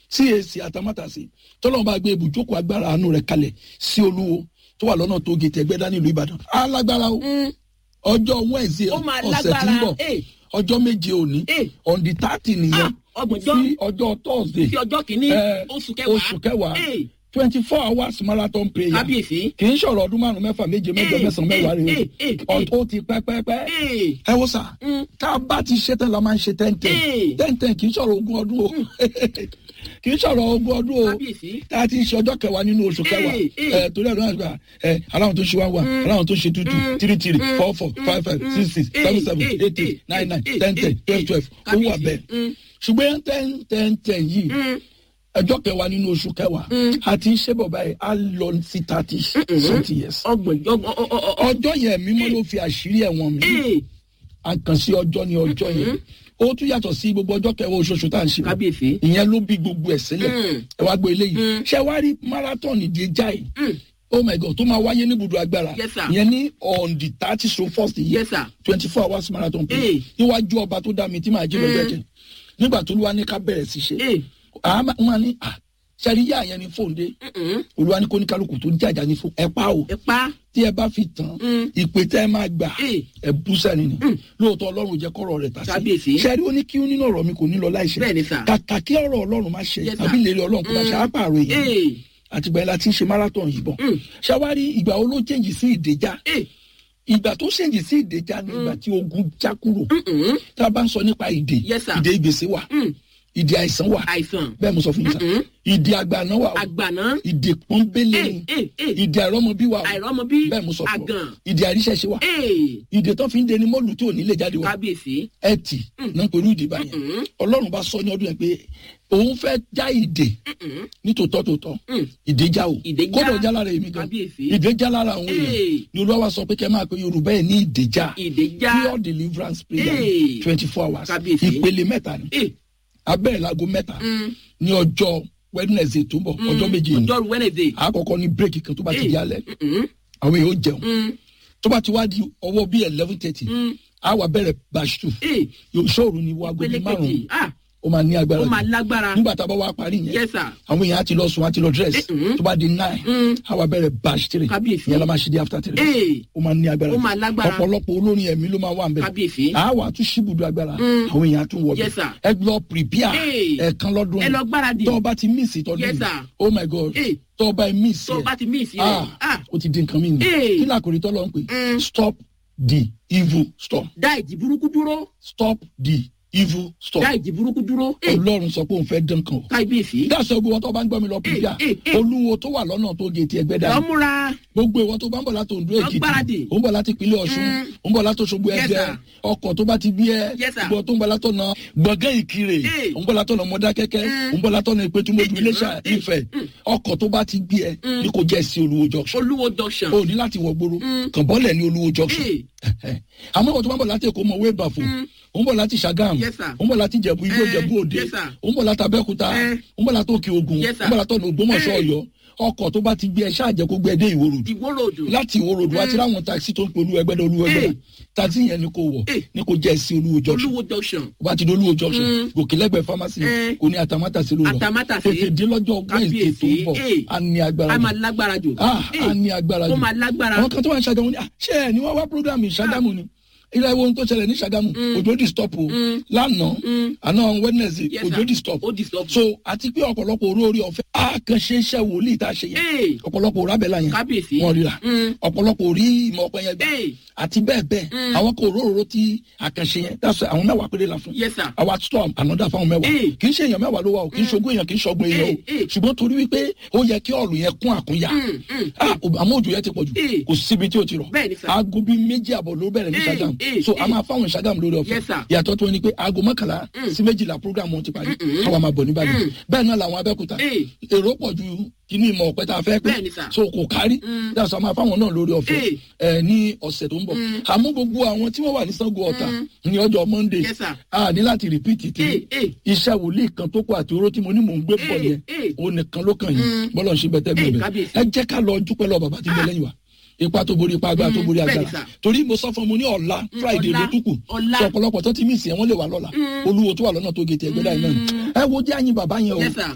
cac àtàmátàsí tọ́lọ́run bá gbé ibùjókòó agbára àánú rẹ̀ kalẹ̀ sí olúwo tó wà lọ́nà tó gètè ẹgbẹ́dá nílùú ìbàdàn alágbára o ọjọ́ wednesday Ó máa ọ̀sẹ̀ tí ń lágbára, bọ̀ eh. ọjọ́ méje òní Eh. on the thirty nìyẹn Ah, ọgbọ̀njọ́. sí ọjọ́ thursday sí ọjọ́ kìíní eh, oṣù kẹwàá oṣù kẹwàá Eh, twenty four hours marathon prayer kábíyèsí kì í ṣọ̀rọ̀ ọdún márùn-ún mẹ́fà méje mẹ́jọ Eh, mẹ́sàn-án mẹ́wàá eh, rẹ̀ eh, o eh, ó ti pẹ́ pẹ́ pẹ́ Eh, ẹ wo sà Mm. tá a bá ti ṣe tán la máa ń ṣe tẹ́ntẹ́n Eh. tẹ́ntẹ́n kì í ṣọ̀rọ̀ ogún ọdún o kì í ṣọ̀rọ̀ ogún ọdún o kábíyèsí tá a ti ń ṣe ọjọ́ kẹwàá nínú oṣù kẹwàá Eh, eh. ẹ torí ẹ̀rọ àgbà ẹ aláwọn tó ṣe wá wà aláwọn tó ṣe tútù three three four four five five six six Eh, seven seven eh, eight eh, eight nine nine eh, ten ten eh, twelve eh, twelve ó wà kábíyèsí. bẹ́ẹ̀ Mm. ṣùgbọ́n ten ten ten yìí Mm. ọjọ́ kẹwàá nínú oṣù kẹwàá a ti ń ṣe bọ̀ báyìí a lọ sí thirty something years ọgbọ̀njọ́ ọ- ọ- ọ- ọ- ọjọ́ yẹn mímọ́ ló fi àṣírí ẹ̀wọ̀n mi Eh, àkànṣe ọjọ́ ní ọjọ́ yẹn ó tún yàtọ̀ sí gbogbo ọjọ́ kẹwàá oṣooṣù tá à ń ṣe kábíyèsí ìyẹn ló bí gbogbo ẹ̀ sílẹ̀ Mm. ẹ wá gbé eléyìí ṣé wàá rí marathon ìdí ẹja yìí Mm. oh my god tó máa wáyé ní ibùdó agbára Yes, sir. ìyẹn ní on the thirty so first yìí yes sir twenty four hours marathon play Eh. níwájú ọba tó dá mi tí màá jí lọ́jọ́ ẹ̀jẹ̀ nígbà tó lúwa ní ká bẹ̀rẹ̀ sí ṣe Eh, àmà wọn ní à ṣàríyá yẹn ní fóun dé mm-mm. olúwa ní kó ní kálukú tó jàjà ní fún ẹ pa o ẹ pa tí ẹ bá fi tán Mm. ìpè tẹ ẹ máa gbà Eh. ẹ bú sẹ́ni ni lóòótọ́ ọlọ́run jẹ́ kọ́rọ̀ rẹ̀ tà sí Kábíyèsí. ṣẹ́rí ó ní kí nínú ọ̀rọ̀ mi kò ní lọ láìṣẹ Bẹ́ẹ̀ni, sir. kàkà kí ọ̀rọ̀ ọlọ́run má ṣe Yes, sir. àbí ìlérí ọlọ́run kò bá ṣe àpàrọ̀ èèyàn Eh, àtìgbà yẹn la ti ń ṣe marathon yìí bọ̀ Mm. ṣàwárí ìgbà wo ló chẹ́ǹjì sí ìdèjà eh, ìgbà tó chẹ́ǹjì sí ìdèjà ni ìgbà tí ogun já kúrò mm-mm. tá a bá ń sọ nípa ìdè Yes, sir. ìdè ìgbèsè wà Mm. ìdè àìsàn wà àìsàn bẹ́ẹ̀ mo sọ fún yín sá Mm-mm. ìdè àgbàná wà o àgbàná ìdè pọ́nbélé Eh, ni eh, eh. ìdè àìrọ́mọbí wà o àìrọ́mọbí bẹ́ẹ̀ mo sọ fún ọ àgàn ìdè àríṣẹ́ṣe wà Eh, ìdè tó fi ń deni mọ́lù tí ò ní lè jáde wá kábíyèsí ẹtì náà pẹ̀lú ìdè báyẹn Mm-mm. ọlọ́run bá sọ ní ọdún yẹn pé òun fẹ́ já ìdè Mm-mm. nítòótọ́ tòótọ́ Mm. ìdè já o Ìdè já. kódà ó já lára èmi gan Kábíyèsí. ìdè já lára àwọn èèyàn Eh. ni olúwa wa sọ pé kẹ́ máa pe yorùbá ẹ̀ ní ìdè já ìdè já pure deliverance prayer Eh. twenty four hours Kábíyèsí. ìpele mẹ́ta ni Eh, abẹ́rẹ́ láago mẹ́ta mm. ní ọjọ́ wednesday tó ń bọ̀ ọjọ́ méje yìí ọjọ́rú wednesday àkọ́kọ́ ní bírèkì kan tó bá ti Eh. di alẹ́ Mm-mm. àwọn èèyàn ó jẹun Mm. tó bá ti wá di ọwọ́ bíi eleven thirty Mm. á wà bẹ̀rẹ̀ bàṣù Eh, yóò ṣòro ní wago ìpele bíi kejì márùn-ún ah ó máa ní agbára ó máa jù. lágbára nígbà tá a bá wá parí yẹn yes sir àwọn èèyàn á ti lọ sùn á ti lọ dress Eh, mm. tó bá di nine Mm. á wà bẹ̀rẹ̀ batch three Kábíyèsí. ìyẹn la máa ṣe dé after three Eh. ó máa ní agbára Ó jù. máa lágbára. ọ̀pọ̀lọpọ̀ olórin ẹ̀mí ló máa wà ń bẹ̀ Kábíyèsí. á wà á tún ṣíbùdó agbára Mm. àwọn èèyàn á tún wọ̀ Yes, sir. ẹ lọ prepare Eh. ẹ̀ẹ̀kan lọ́dún ẹ lọ gbáradì tó o bá ti miss ìtọ́jú Yes, yìí sir. oh my god Eh. tó o bá miss tó o yẹ bá ti miss yẹ ah ah ó ti di nǹkan mi nù Eh. kí ni àkòrí tọ́lọ́ ń pè Mm. stop the evil storm dá ìjì burúkú dúró stop the evil storm dá ìjì burúkú dúró Eh, ọlọ́run sọ pé òun fẹ́ dán kan o kábíyèsí dáṣọ gbogbo wọn tó bá ń gbọ́ mi lọ pípíà eh, eh. olúwo tó wà lọ́nà tó gé ti ẹgbẹ́ dání lọ́múra gbogbo ìwọ tó bá ń bọ̀ láti Oǹdó Èkìtì gbáradì. ó ń bọ̀ láti ìpínlẹ̀ Ọ̀ṣun Mm. ó ń bọ̀ láti Òṣogbo Yes, ẹgbẹ́ sir. ọkọ̀ tó bá ti bí ẹ Yes, sir. gbọ́ tó ń bọ̀ látọ̀nà gbọ̀ngàn Ìkirè Eh. ó ń bọ̀ látọ̀nà Mọdákẹ́kẹ́ Mm. ó ń bọ̀ látọ̀nà Ìpẹ́tùmọ̀dù Iléṣà Eh. Ifẹ̀ ọkọ̀ tó bá ti gbé ẹ ní kò jẹ́ sí Olúwo junction olúwo junction o ní láti wọ gbòòrò Mm. kàn bọ́lẹ̀ ní Olúwo junction Eh. àmọ́ ọ̀tún bá ń bọ̀ láti Èkó mọ̀ wé bàfò ó ń bọ̀ láti Ṣàgámù Yes, sir. ó ń bọ̀ láti Ìjẹ̀bú Igbó Eh. Ìjẹ̀bú Òde Yes, sir. ó ń bọ̀ láti Abẹ́òkúta Eh. ó ń bọ̀ láti Òkè Ògùn Yes, ó sir. ń bọ̀ láti ọ̀nà Ògbómọ̀ṣọ́ Eh. Ọ̀yọ́ ọkọ̀ tó bá ti gbé ẹ ṣáà jẹ́ kó gbé ẹ dé Ìwó Road ìwó ròdù láti Ìwó Road wá ti ráwọn taxi tó ń pe olúwa ẹgbẹ́dẹ́ olúwa ẹgbẹ́dẹ́ Eh. taxi yẹn ni kò wọ̀ Eh. ni kò jẹ́ sí Olúwo junction olúwo junction ó bá ti di Olúwo junction Mm. gòkè lẹ́gbẹ̀ẹ́ pharmacy Eh. kò ní àtàmátàsí ló lọ Àtàmátàsé. tètè dé lọ́jọ́ Wednesday tó ń bọ̀ Kábíyèsí. á ní agbára a jù máa lágbára jù ah Eh, á ní agbára ó jù máa lágbára àwọn kan tó wà ní Ṣàgámù ni ah ṣé ẹ ní wọ́n wá program yìí Ṣàgámù ni ilé ìwé tó ṣẹlẹ̀ ní Ṣàgámù òjò di stop o lánàá àná Wednesday Yes, òjò sir. di stop Ó di stop. so àti pé ọ̀pọ̀lọpọ̀ orí ọ̀fẹ́ a kàn ṣe iṣẹ́ wòlíì tá a ṣe yẹn Eh. ọ̀pọ̀lọpọ̀ òrà bẹ́ẹ̀ la yẹn Kábíyèsí. wọn ríra Mm. ọ̀pọ̀lọpọ̀ orí ìmọ̀ ọ̀pẹ yẹn gbà Eh. àti bẹ́ẹ̀ bẹ́ẹ̀ àwọn kò róró tí àkànṣe yẹn dáṣọ àwọn mẹ́wàá péré la fún Yes, sir. àwa storm ànádà fáwọn mẹ́wàá Eh. kì í ṣe èèyàn mẹ́wàá ló wà o kì í ṣogún èèyàn kì í ṣọgbọ́n èèyàn o Eh, eh. ṣùgbọ́n torí wípé ó yẹ kí ọ̀lù yẹn kún àkúnya Mm, mm, Ah, àmọ́ òjò yẹn ti pọ̀ jù Eh. kò síbi tí o ti rọ̀ Bẹ́ẹ̀ ni, sir. aago bíi méjì àbọ̀ ló bẹ̀rẹ̀ ní Eh, Ṣàgámù eh, so a eh. máa fáwọn Ṣàgámù lórí ọ̀fẹ́ Yes, sir. yàtọ̀ tó ní pé aago mọ́kànlá sí méjìlá program wọn ti parí káwa máa bọ̀ ní Ìbàdàn bẹ́ẹ̀ náà làwọn Abẹ́òkúta Eh. èrò pọ̀ ju kíní ìmọ̀ ọ̀pẹ tá a fẹ́ pé Bẹ́ẹ̀ ni, sir. so kò kárí dáṣọ a máa fáwọn náà lórí ọ̀fẹ́ ẹ ní ọ̀sẹ̀ tó ń bọ̀ àmọ́ gbogbo àwọn tí wọ́n wà ní Ṣàngó Ọ̀tà ní ọjọ́ Monday Yes, sir. a ní láti repeat ti Eh, eh. iṣẹ́ wòlíì kan tó kọ àti oró tí mo ní mò ń gbé bọ̀ Eh, yẹn eh. òun nìkan ló kàn yín bọ́lọ̀ ń ṣe bẹ́tẹ́ Eh, bẹ́ẹ̀ kábíyèsí. ẹ jẹ́ ká lọ dúpẹ́ lọ bàbá tí ń bẹ lẹ́yìn wa ipa tó borí ipa agbára tó borí bẹ́ẹ̀ ni, agbára sir. torí mo sọ fún mo ní ọ̀la Friday ọ̀la, ló tún kù ọ̀la. sọ ọ̀pọ̀lọpọ̀ tó ti mí ìsìn ẹ̀ wọ́n lè wà lọ́la olúwo tó wà lọ́nà tó gé ti ẹgbẹ́ dáì náà ẹ wo jẹ́ àyìn bàbá yẹn o Yes, sir.